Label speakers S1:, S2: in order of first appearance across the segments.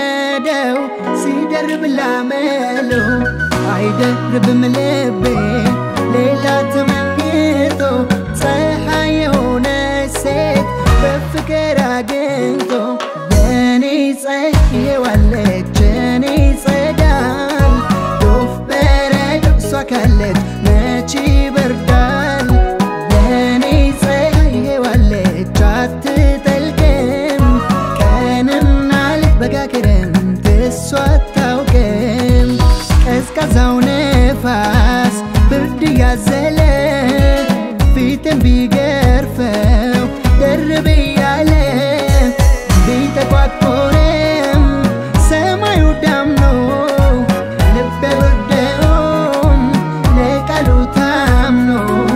S1: እንደለመደው ሲደርብ ላመሎ አይደርብም ልቤ ሌላ ተመኝቶ ፀሐይ የሆነ ሴት በፍቅር አግኝቶ የኔ ፀሐይዋለች የኔ ጸዳል ዶፍ በረዶ እሷ ካለች መች ይበርዳል የኔ ፀሐይዋለች አትጠልቅም ቀንና ሌት በጋ ክረምት እሷ አታውቅም ቀዝቃዛው ነፋስ ብርድ ያዘለ ፊትን ቢገርፈው ደርብ እያለ ቢጠቋቆርም ሰማዩ ዳምኖ ልቤ ብርደውም ለቃሉ ታምኖ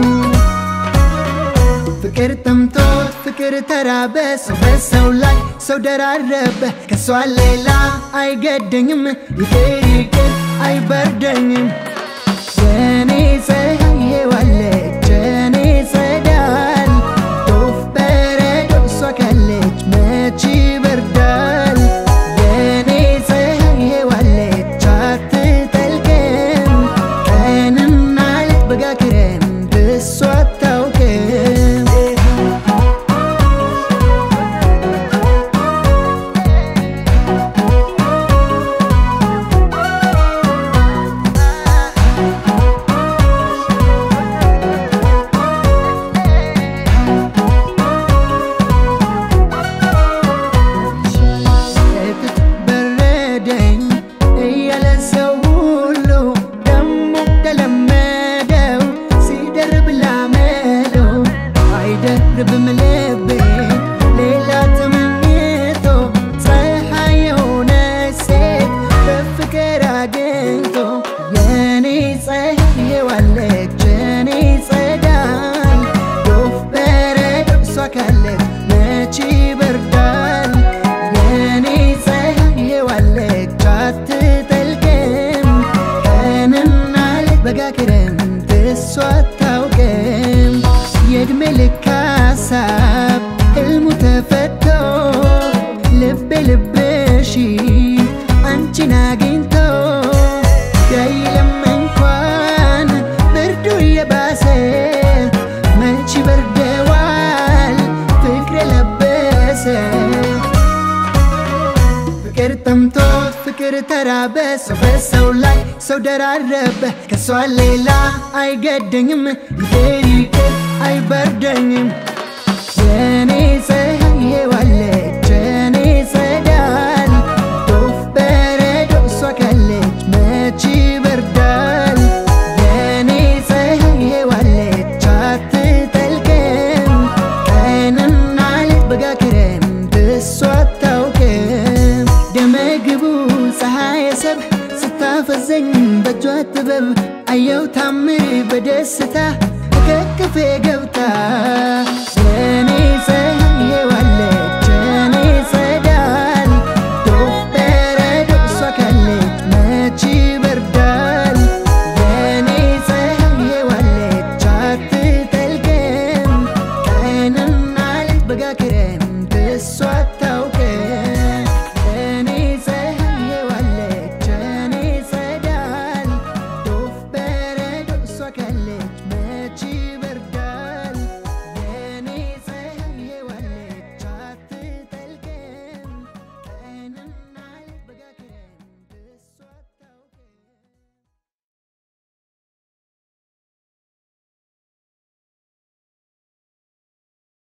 S1: ፍቅር ጠምቶት ፍቅር ተራበ ሰው በሰው ላይ ሰው ደራረበ ከሷ ሌላ አይገደኝም ይቅር ይቅር አይበርደኝም የኔ ፀሐይዋለች የኔ ጸዳል ዶፍ በረዶ እሷ ካለች መች ይበርዳል የኔ ፀሐይዋለች አትጠልቅም ቀንና ሌት በጋ ክረምት እሷ አታውቅም እትት በረደኝ እያለ ሰው ሁሉ ደሞ እንደለመደው ሲደርብ ላመለው አይደርብም ልቤ ሌላ ተመኝቶ ፀሐይ የሆነ ሴት በፍቅር አግኝቶ የኔ ፀሐይዋለች የኔ ጸዳል ዶፍ በረዶ እሷ ካለች መች ይበርዳል የኔ ፀሐይዋለች አትጠልቅም ቀንና ሌት በጋ ክረምት እሷ አታውቅም የእድሜ ልክ ሀሳብ ሕልሙ ተፈቶ ልቤ ልብሽ አንቺን አግኝቶ ቢያይልም እንኳን ብርዱ እየባሰ መች በርደዋል ፍቅር የለበሰ ፍቅር ጠምቶት ፍቅር ተራበ ሰው በሰው ላይ ሰው ደራረበ ከሷ ሌላ አይገደኝም ይቅር ይቅር አይበርደኝም የኔ ፀሐይዋለች የኔ ጸዳል ዶፍ በረዶ እሷ ካለች መች ይበርዳል የኔ ፀሐይዋለች አትጠልቅም ቀንና ሌት በጋ ክረምት እሷ አታውቅም ደመግቡ ፀሐይ ሰብ ስታፈዘኝ በእጇ ጥበብ አየው ታምር በደስታ ከክፌ ገብታ የኔ ፀሐይዋ